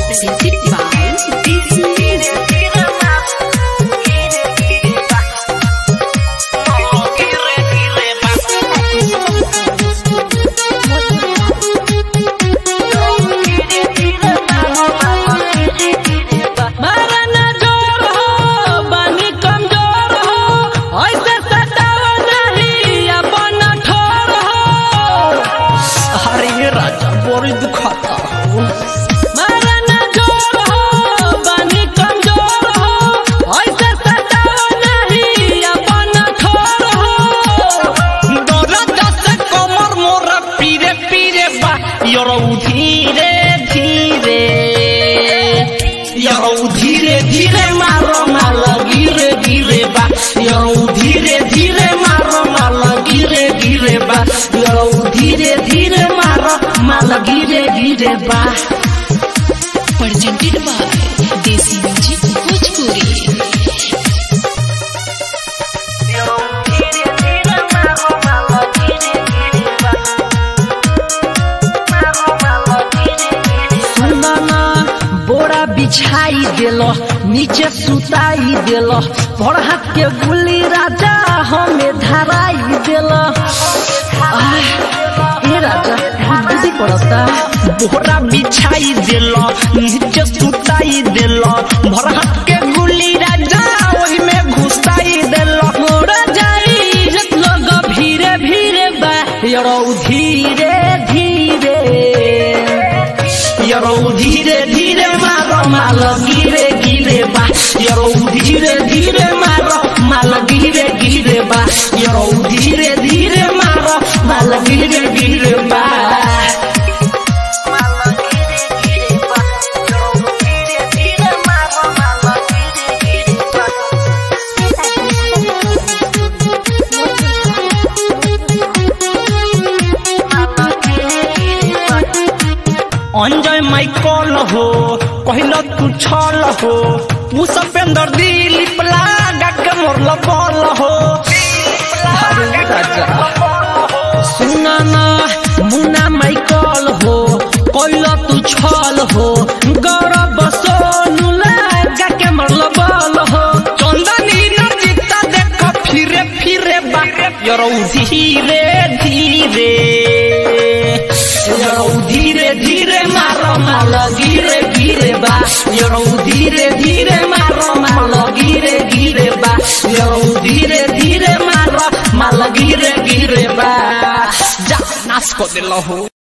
Presented by DC Music. मारा ना जोर हो बानी कमजोर हो ऐसे सताओ नहीं अपन ठोर हो अरे राजा बोरी दुखाता हो मारा ना जोर हो बानी कमजोर हो ऐसे सताओ नहीं अपन ठोर हो दर्द से कमर मोरा पीरे पीरे बा योरो धीरे धीरे यौ धीरे धीरे मारो माल गिरे गिरे बा यौ धीरे धीरे मारो माल गिरे गिरे बा यौ धीरे धीरे मारो माल गिरे गिरे बा Presented by DC Music Bhojpuri. सुनना बोरा बिछाई देल नीचे सुताई देल पर हाथ के गुली राजा हमें धराई देल ए राजा बुद्धि पड़ता बोरा बिछाई देल नीचे सुताई देल भर हाथ के गुली राजा वही में घुसाई देल मोरा जाई लोग भीरे भीरे बा यरो धीरे धीरे यरो धीरे धीरे मारो माल गिरे गिरे बा यरो धीरे धीरे मारो माल गिरे गिरे बा यरो धीरे धीरे मारो माल गिरे गिरे बा अंजय माइकल हो कहल तू छल हो उ सपेंदर दिलीप लागा के मोरल बल हो अरे राजा सुना ना मुन्ना माइकल हो कहल तू छल हो गौरव सोनू लागा के मोरल बल हो चंदनी नचिता देख फिरे फिरे बा यरो धीरे धीरे यरो धीरे धीरे मारो माल गिरे गिरे बा यरो धीरे धीरे मारो माल गिरे गिरे बा यरो धीरे धीरे मारो माल गिरे गिरे बा जा नाच को दिल हो